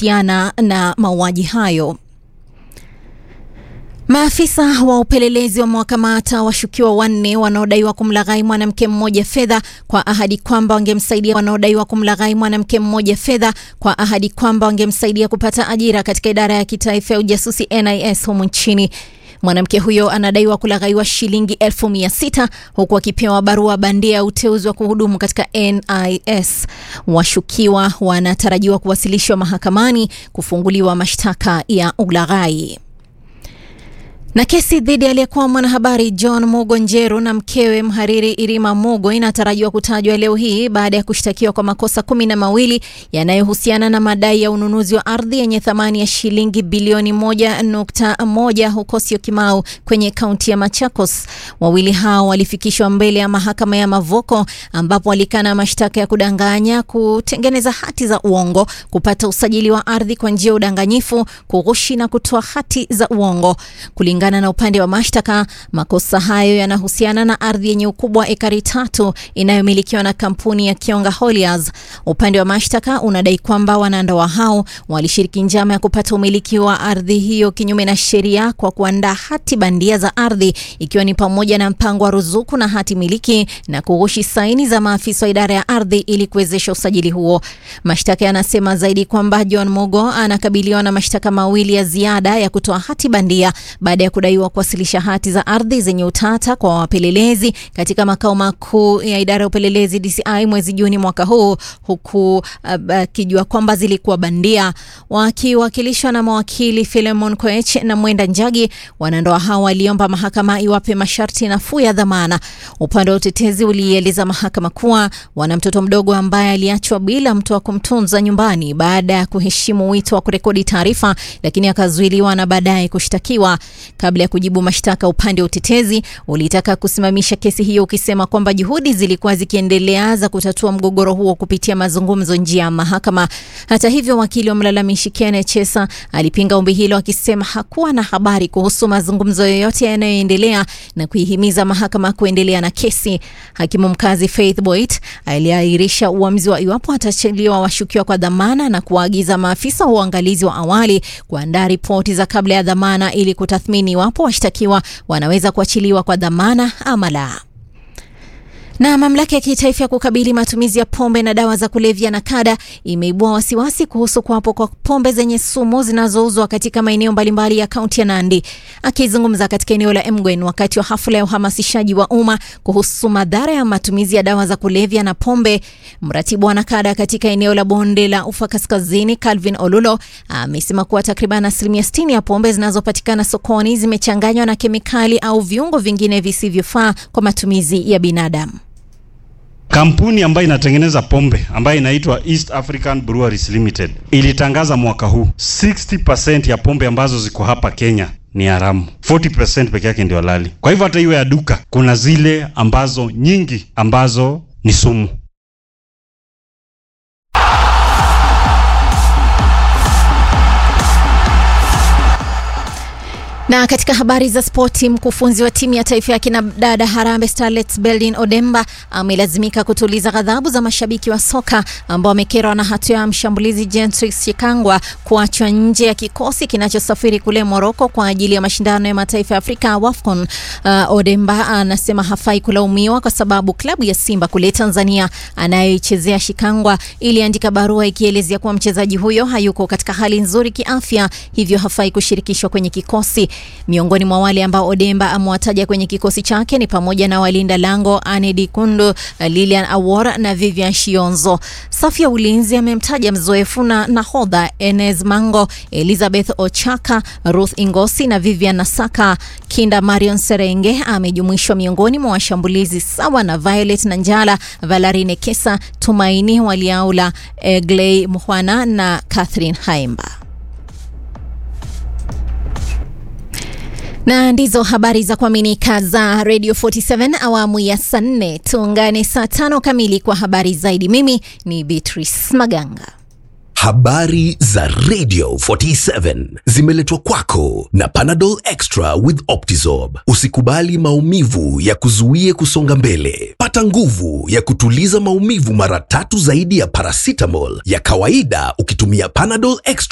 kuhusiana na mauaji hayo. Maafisa wa upelelezi wamewakamata washukiwa wanne wanaodaiwa kumlaghai mwanamke mmoja fedha kwa ahadi kwamba wangemsaidia wanaodaiwa kumlaghai mwanamke mmoja fedha kwa ahadi kwamba wangemsaidia kupata ajira katika idara ya kitaifa ya ujasusi NIS humu nchini. Mwanamke huyo anadaiwa kulaghaiwa shilingi elfu mia sita huku akipewa barua bandia ya uteuzi wa kuhudumu katika NIS. Washukiwa wanatarajiwa kuwasilishwa mahakamani kufunguliwa mashtaka ya ulaghai. Na kesi dhidi aliyekuwa mwanahabari John Mugo Njeru na mkewe mhariri Irima Mugo inatarajiwa kutajwa leo hii baada ya kushtakiwa kwa makosa kumi na mawili yanayohusiana na madai ya ununuzi wa ardhi yenye thamani ya shilingi bilioni moja nukta moja huko Syokimau kwenye kaunti ya Machakos. Wawili hao walifikishwa mbele ya mahakama ya Mavoko ambapo walikana mashtaka ya kudanganya, kutengeneza hati za uongo, kupata usajili wa ardhi kwa njia ya udanganyifu, kughushi na kutoa hati za uongo. Kulingana na upande wa mashtaka, makosa hayo yanahusiana na ardhi yenye ukubwa wa ekari tatu inayomilikiwa na kampuni ya Kionga Holiers. Upande wa mashtaka unadai kwamba wanandoa hao walishiriki njama ya kupata umiliki wa ardhi hiyo kinyume na sheria kwa kuandaa hati bandia za ardhi, ikiwa ni pamoja na mpango wa ruzuku na hati miliki na kughushi saini za maafisa wa idara ya ardhi ili kuwezesha usajili huo. Mashtaka yanasema zaidi kwamba John Mugo anakabiliwa na mashtaka mawili ya ziada ya kutoa hati bandia baada ya kudaiwa kuwasilisha hati za ardhi zenye utata kwa wapelelezi katika makao makuu ya idara ya upelelezi DCI mwezi Juni mwaka huu, huku akijua uh, kwamba zilikuwa bandia. Wakiwakilishwa na mawakili Philemon Koech na Mwenda Njagi, wanandoa hao waliomba mahakama iwape masharti nafuu ya dhamana. Upande wa utetezi ulieleza mahakama kuwa wana mtoto mdogo ambaye aliachwa bila mtu wa kumtunza nyumbani baada ya kuheshimu wito wa kurekodi taarifa, lakini akazuiliwa na baadaye kushtakiwa. Kabla ya kujibu mashtaka, upande wa utetezi ulitaka kusimamisha kesi hiyo ukisema kwamba juhudi zilikuwa zikiendelea za kutatua mgogoro huo kupitia mazungumzo nje ya mahakama. Hata hivyo, wakili wa mlalamishi Ken Chesa alipinga ombi hilo akisema hakuwa na habari kuhusu mazungumzo yoyote yanayoendelea na kuihimiza mahakama kuendelea na kesi. Hakimu mkazi Faith Boit aliahirisha uamuzi wa iwapo atachiliwa washukiwa kwa dhamana na kuwaagiza maafisa wa uangalizi wa awali kuandaa ripoti za kabla ya dhamana ili kutathmini iwapo washtakiwa wanaweza kuachiliwa kwa dhamana ama la. Na mamlaka ya kitaifa ya kukabili matumizi ya pombe na dawa za kulevya NACADA imeibua wasiwasi kuhusu kuwapo kwa pombe zenye sumu zinazouzwa katika maeneo mbalimbali ya kaunti ya Nandi. Akizungumza katika eneo la Emgwen wakati wa hafla ya uhamasishaji wa umma kuhusu madhara ya matumizi ya dawa za kulevya na pombe, mratibu wa NACADA katika eneo la bonde la ufa kaskazini Calvin Olulo amesema kuwa takriban asilimia 60 ya pombe zinazopatikana sokoni zimechanganywa na kemikali au viungo vingine visivyofaa kwa matumizi ya binadamu. Kampuni ambayo inatengeneza pombe ambayo inaitwa East African Breweries Limited ilitangaza mwaka huu 60% ya pombe ambazo ziko hapa Kenya ni haramu, 40% peke yake ndio halali. Kwa hivyo hata iwe ya duka, kuna zile ambazo nyingi ambazo ni sumu. Na katika habari za spoti, mkufunzi wa timu ya taifa ya kina dada Harambee Starlets Beldin Odemba amelazimika kutuliza ghadhabu za mashabiki wa soka ambao wamekerwa na hatua ya mshambulizi Gentrix Chikangwa kuachwa nje ya kikosi kinachosafiri kule Moroko kwa ajili ya mashindano ya mataifa ya Afrika WAFCON. Uh, Odemba anasema hafai kulaumiwa kwa sababu klabu ya Simba kule Tanzania anayoichezea Shikangwa iliandika barua ikielezea kuwa mchezaji huyo hayuko katika hali nzuri kiafya, hivyo hafai kushirikishwa kwenye kikosi. Miongoni mwa wale ambao Odemba amewataja kwenye kikosi chake ni pamoja na walinda lango Anedi Kundu, Lilian Awora na Vivian Shionzo. Safu ya ulinzi amemtaja mzoefu na nahodha Enes Mango, Elizabeth Ochaka, Ruth Ingosi na Vivian Nasaka. Kinda Marion Serenge amejumuishwa miongoni mwa washambulizi sawa na Violet na Njala, Valarine Kesa, Tumaini Waliaula, Egley Muhwana na Catherine Haimba. na ndizo habari za kuaminika za Radio 47 awamu ya saa nne. Tuungane saa tano kamili kwa habari zaidi. Mimi ni Beatrice Maganga. Habari za Radio 47 zimeletwa kwako na Panadol Extra with Optizorb. Usikubali maumivu ya kuzuie kusonga mbele. Pata nguvu ya kutuliza maumivu mara tatu zaidi ya paracetamol ya kawaida ukitumia Panadol Extra